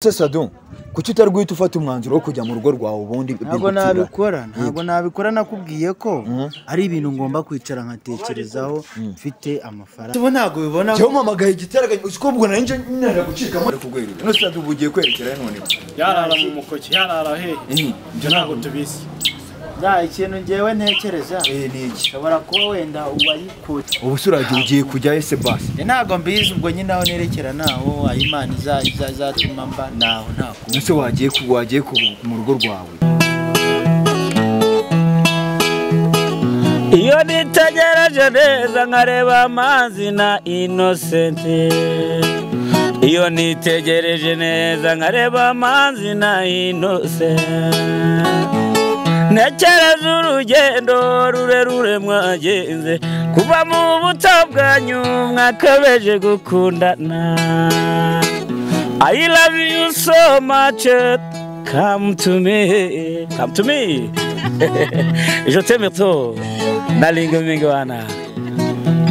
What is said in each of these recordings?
se sado kuki utarwita ufata umwanzuro wo kujya mu rugo rwawe ubundi ntabwo bigukira? nabikora ntabwo nabikora nakubwiye ko ari ibintu ngomba kwicara nkatekerezaho mfite amafaranga ubu ntabwo bibona Jya umpamagaye igiteraganya uzi ko ubwo nari nje nara gucikamo ari kugwerura none sado ubu ugiye kwerekera none yarara mu mukoki yarara hehe ibyo ntabwo tubizi nta ikintu ngewe ntekereza eh ni iki ushobora kuba wenda uwayikutse ubu se uragira ugiye kujyayo se basi ntabwo mbizi ubwo nyine aho nerekera ntaho aho imana iza- iza- izatuma mba ntaho ntabwo nese wagiye ku wagiye ku mu rugo rwawe iyo nitegereje neza nkareba amazi na inosenti iyo nitegereje neza nkareba amazi na inosenti ntekereza urugendo rurerure mwagenze kuva mu buto bwanyu mwakabeje gukundana I love you so much come to me come to me je t'aime trop nalinga mingi wana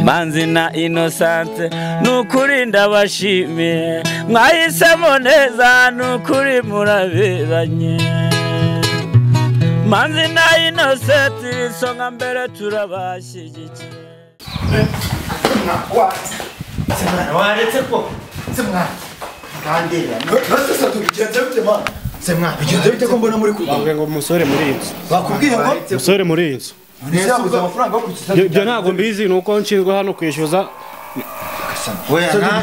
manzi na inosante nukuri ndabashimiye mwahisemo neza nukuri muraberanye manzi na inosenti isonga mbere turabashyigikiye mwana waretse ko se mwana ngandirira nese sado bigenze bite mana se mwana bigenze bite ko mbona muri kurwana Bavuga ngo umusore muri iyi nzu bakubwiye ngo umusore muri iyi nzu ntizabuze amafaranga yo kukiza Ibyo- ibyo ntabwo mbizi ni uko nshinzwe hano kwishyuza sado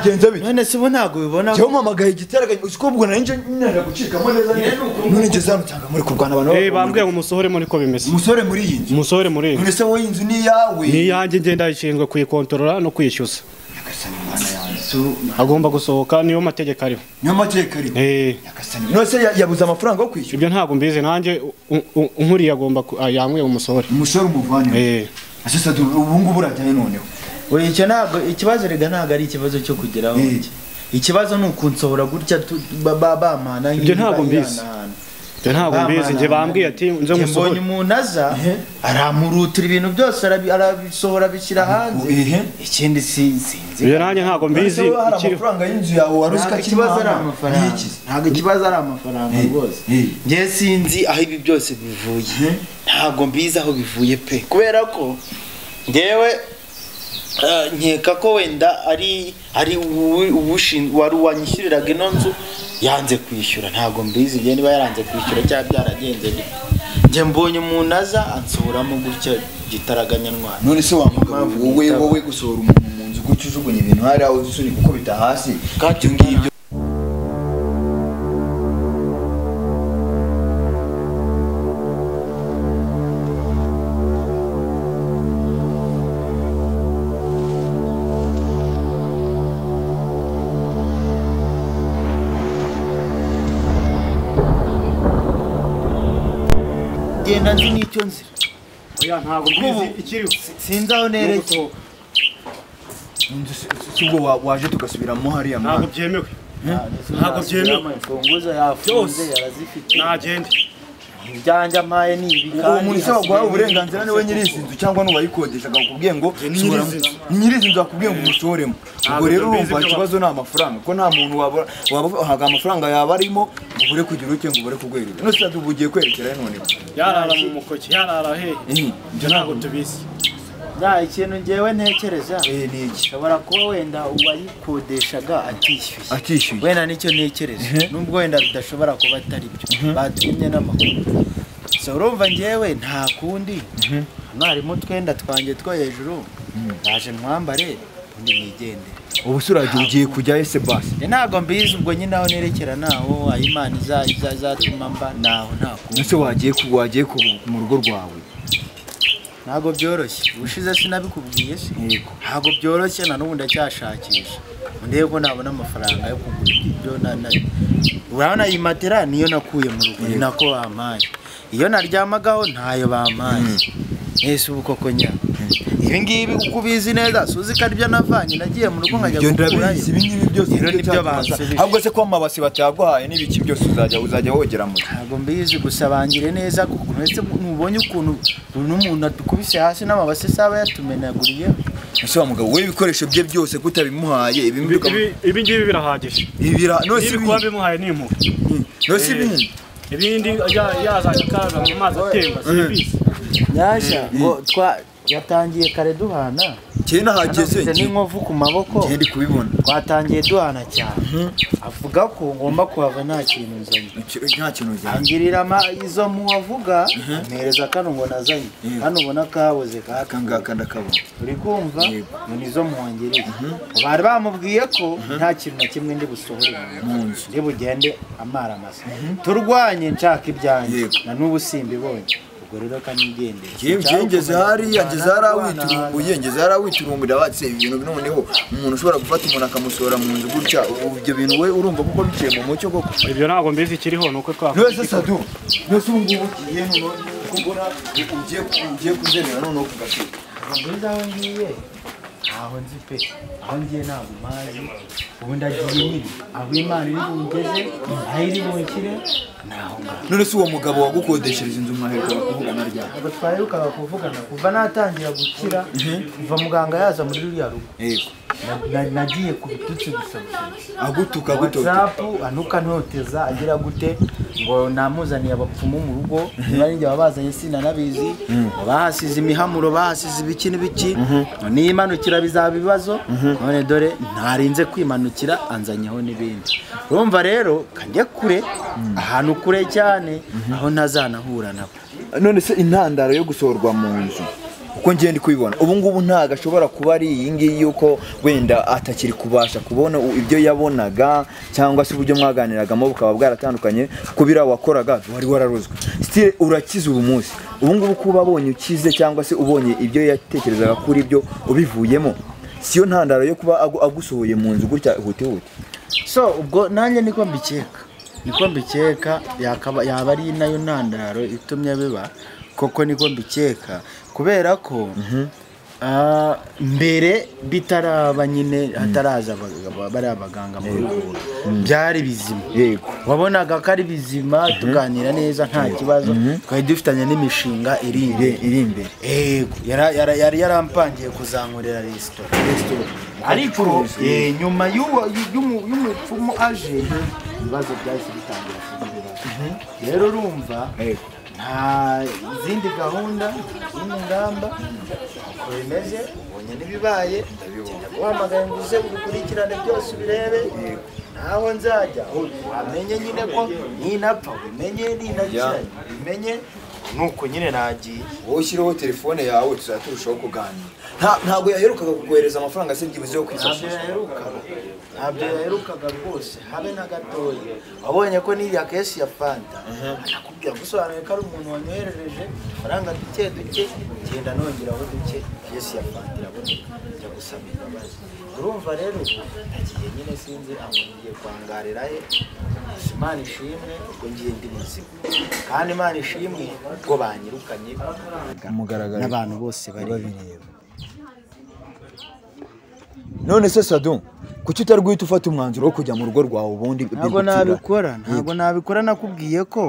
bigenze bite none se ubu ntabwo bibona jya umpamagaye igiteraganya uzi ko ubwo nari nje nara gucikamo neza none ngeze hano cyangwa muri kurwana abantu Eh, baba- bambwiye ngo umusore muri ko bimeze umusore muri iyi nzu umusore muri iyi nzu none se wowe inzu ni iyawe ni iyanjye ngenda ishinzwe kuyikontorora no kwishyuza Nyagasani Mana yanjye. agomba gusohoka niyo mategeko ariho niyo mateka ari Eh, Nyagasani. nose ya- yabuze amafaranga yo kwishyura ibyo ntabwo mbizi nanjye u- u- unkuriye agomba ku- ah, yambwiye umusore umusore umuvane Eh, asesa ubu ngubu urajyayo noneho Oya icyo ntabwo ikibazo rega ntabwo ari ikibazo cyo kugeraho Eh. njye. ikibazo ni ukunsohora gutya tu- ba- ba- bampana Ibyo ntabwo mbizi. ibyo ntabwo mbizi njye bambwiye ati nze mbonye umusore umuntu aza aramurutira ibintu byose arabi- arabisohora abishyira hanze ehe ikindi si- sinzi ibyo nanjye ntabwo mbizi None se hari ikiri- amafaranga y'inzu yawe wari uzi ko ntabwo akiri ikibazo ari mahanga? amafaranga Ntiyikize. ntabwo ikibazo ari amafaranga Eh, rwose eh. njye sinzi aho ibi byose bivuye ntabwo mbizi aho bivuye pe kubera ko ngewe eh, nkeka ko wenda ari ari uwi- uwushin- wari wanyishyuriraga ino nzu yanze kwishyura ntabwo mbizi njye niba yaranze kwishyura cyangwa byaragenze gute njye mbonye umuntu aza ansohoramo gutya gitaraganyarwanda none se wamuga Impamvu wowe ntitaba. wowe gusohora umuntu mu nzu gutya ujugunya ibintu hariya uzi usunika ukubita hasi Kandi ibyo ngibyo genda nzi n'icyo nzira Oya, ntabwo mbizi ikiriho sinzi aho nerekeye Inzu si- si- si ubwo wa- waje tugasubiramo hariya ntabwo mwana byemewe ntabwo byemewe. imfunguzo yafunze yarazifite nagende ibyanjye ampaye ni ibi uwo muntu se waguha hasigaye uburenganzira niwe nyiri izi nzu cyangwa n'uwayikodesha akakubwiye ngo sohora- nyiri izi nzu akubwiye ngo umushoremo ubwo Ntabwo rero mbizi urumva ibyo ikibazo ni amafaranga ko nta muntu waba wabahaga amafaranga yaba arimo ngo ubure kugira uke ngo ubure kugwerura none se ubu ugiye kwerekera none yarara mu mukoki yarara hehe Eh, ibyo ntabwo tubizi nta ikintu ngewe ntekereza eh ni iki ushobora kuba wenda uwayikodeshaga atishyuye atishyuye wenda nicyo ntekereza nubwo wenda bidashobora kuba atari byo batumye n'amakuru so urumva ngewe nta kundi mwarimu twenda twanjye two hejuru naje nkwambare undi nigendere ubu se uragira ugiye kujyayo se basi Njye ntabwo mbizi ubwo nyine aho nerekera ntaho aho imana iza- iza- izatuma mba ntaho nta kundi nese wagiye ku wagiye ku mu rugo rwawe ntabwo byoroshye ubushize sinabikubwiye se Yego. ntabwo byoroshye na n'ubu ndacyashakisha ndebe ko nabona amafaranga yo kugura ibyo na- na- urabona iyi matera niyo nakuye mu rugo ni nako bampaye iyo naryamagaho ntayo bampaye ese ubu koko nya ibi ngibi uko ubizi neza suzi ko aribyo navanye nagiye mu rugo nkajya ibyo kugurayo ndabizi ibi ngibi byose Rero nibyo nibyo byatumaza. bansubije. ahubwo se ko amabasi bataguhaye n'ibiki byose uzajya uzajya wogera mu ntabwo mbizi gusa bangire neza kuko uretse ntubonye ukuntu uno muntu adukubise hasi n'amabase saba yatumenaguriye ese wa mugabo we ibikoresho bye byose kutabimuhaye Ibi- ibimuduka ibi- ibi ngibi birahagije ibira nose niba kuba bimuhaye ni impuha nose Eh, ibindi ibindi ya- yazajya akaza mu mazi atemba simbizi nyashya ngo twa yatangiye kare duhana cyenda hageze anafite n'inkovu ku maboko ngende kubibona twatangiye duhana cyane avuga ko ngomba kuhava nta kintu nzanye Iki- nta kintu cyane angirira ama- izo muwavuga mpereza kano ngo nazanye Mhm. kano ubona kaboze aka kaka ngaka ndakabona uri kumva Yego. ngo nizo muhongereye bari bamubwiye ko nta kintu na kimwe ndi busohore mu Mu nzu nzu. ndi bugende amaramasa turwanye nshaka ibyanjye Yego. na n'ubu simbibonye ubwo rero kanigendere Jye- jye ngeze hariya ngeze harawiturumbuye ngeze harawiturumbuye batse ibintu noneho umuntu ushobora gufata umuntu akamusohora mu nzu gutya ubu ibyo bintu we urumva kuko biciye mu mucyo koko ibyo ntabwo mbizi ikiriho ni uko twakoze nose sadu nose ubu ngubu ugiye none kubona ugiye ugiye kuzemera noneho kugashira nziza aho ngiye ntaho nzi pe aho ngiye ntabwo mpazi ubu ndagiye nyine aho imana iri bungeze aho iri bunshyire ntaho ngaho none se uwo mugabo wagukodeshereje inzu mwaheruka kuvugana ryari ntabwo twaherukaga kuvugana kuva natangira gukira kuva muganga yaza muri ruriya rugo yego na- na- nagiye ku bitutsi gusabusa agutuka agutota watsapu anuka ntoteza agira gute ngo namuzaniye abapfumu mu rugo niba ari njye wabazanye sinanabizi bahasize imihamuro bahasize ibiki n'ibiki nimanukira bizaba ibibazo none dore ntarinze kwimanukira anzanyeho n'ibindi urumva rero kanjye kure ahantu kure cyane aho ntazanahura nabo none se intandaro yo gusohorwa mu nzu uko ngenda kubibona ubu ngubu ntabwo ashobora kuba ari iyi ngiyi yuko wenda atakiri kubasha kubona u- ibyo yabonaga cyangwa se uburyo mwaganiragamo bukaba bwaratandukanye kuko biriya wakoraga wari wararozwe sitire urakize ubu munsi ubu ngubu kuba abonye ukize cyangwa se ubonye ibyo yatekerezaga kuri byo ubivuyemo siyo ntandaro yo kuba agu- agusohoye mu nzu gutya hutihuti so ubwo nanjye niko mbikeka niko mbikeka yakaba yaba ari nayo ntandaro itumye biba koko niko mbikeka kubera ko ah, mbere bitaraba nyine hataraza abagabo- bariya abaganga mu rugo byari bizima yego wabonaga ko ari bizima tuganira neza nta kibazo twari dufitanye n'imishinga iri imbere Ire- iri imbere yego yara- yara- yari yarampangiye kuzankurira resitora ariko Acuruza. eh, nyuma y'uwo- y'umu- y'umupfumu aje ibibazo byahise bitangira kuzibira rero urumva Yego. nta zindi gahunda zindi ngamba uko bimeze ubonye n'ibibaye ndaguhamagaye ngo uze ubikurikirane byose ubirebe naho nzajya umenye nyine ko ninapfa ubimenye ninakira ubimenye nuko nyine nagiye wowe ushyireho telefone yawe tuzajya turushaho kuganira Nta- ntabwo yaherukaga kukohereza amafaranga se byibuze yo ntabyo kwifashisha yaherukaga ntabyo yaherukaga rwose habe na gatoya wabonye ko n'iriya kesi ya fanta anakubwira gusobanura ko ari umuntu wanyoherereje faranga duke duke genda nongeraho duke kesi ya fanta iraboneka njya gusaba imbabazi urumva rero nagiye nyine sinzi aho ngiye kwangarira he gusa imana ishimwe ubwo ngiye ndi muzima kandi imana ishimwe ubwo banyirukanye Kumugaragaro. n'abantu bose bareba none se sadu kuki utari guhita ufata umwanzuro wo kujya mu rugo rwawe ubundi ntabwo bigukira? nabikora ntabwo nabikora nakubwiye ko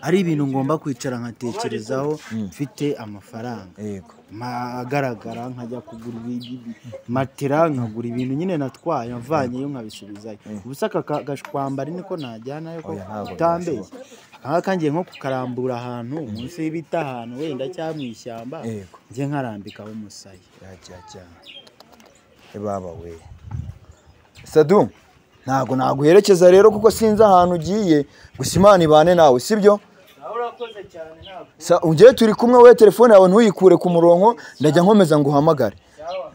ari ibintu ngomba kwicara nkatekerezaho mfite amafaranga yego Ma- agaragara nkajya kugura ibi- ibi- matera nkagura ibintu nyine natwaye nkavanyeyo nkabisubizayo ubusa aka ka- gashwambari niko najyanayo ko Oya, ntabwo utambeye byashoboka. akangaka kangiye nko kukarambura ahantu munsi y'ibiti ahantu wenda cyangwa mu ishyamba Yego. njye nkarambikaho umusaya yajyajya baba we sadu ntabwo naguherekeza rero kuko sinzi ahantu ugiye gusa imana ibane nawe sibyo urakoze cyane ntabwo Sa- Njyewe turi kumwe we telefone yawe ntuyikure ku murongo ndajya nkomeza ngo uhamagare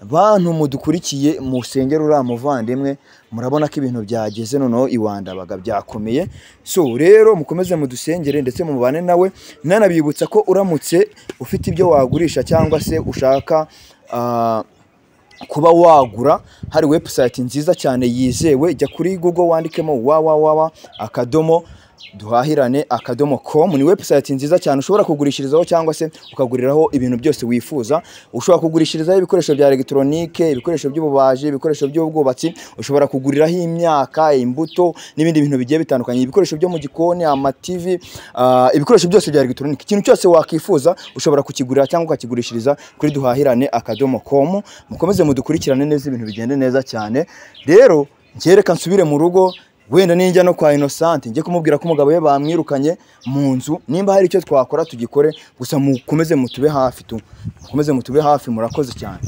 bantu mudukurikiye musengera uriya muvandimwe murabona ko ibintu byageze noneho iwandabaga byakomeye so rero mukomeze mudusengere ndetse mubane nawe nanabibutsa ko uramutse ufite ibyo wagurisha cyangwa se ushaka ah, kuba wagura hari webusayiti nziza cyane yizewe jya kuri google wandikemo www akadomo duhahirane akadomo komu ni webusayiti nziza cyane ushobora kugurishirizaho cyangwa se ukaguriraho ibintu byose wifuza ushobora kugurishirizaho ibikoresho bya elegitoronike ibikoresho by'ububaji ibikoresho by'ubwubatsi ushobora kuguriraho imyaka imbuto n'ibindi bintu bigiye bitandukanye ibikoresho byo mu gikoni amativi ah, ibikoresho byose bya elegitoronike ikintu cyose wakifuza ushobora kukigurira cyangwa ukakigurishiriza kuri duhahirane akadomo komu mukomeze mudukurikirane neza ibintu bigende neza cyane rero njye reka nsubire mu rugo wenda ninjya no kwa Innocent njye kumubwira ko umugabo we bamwirukanye mu nzu nimba hari icyo twakora tugikore gusa mukomeze mutube hafi tu mukomeze mutube hafi murakoze cyane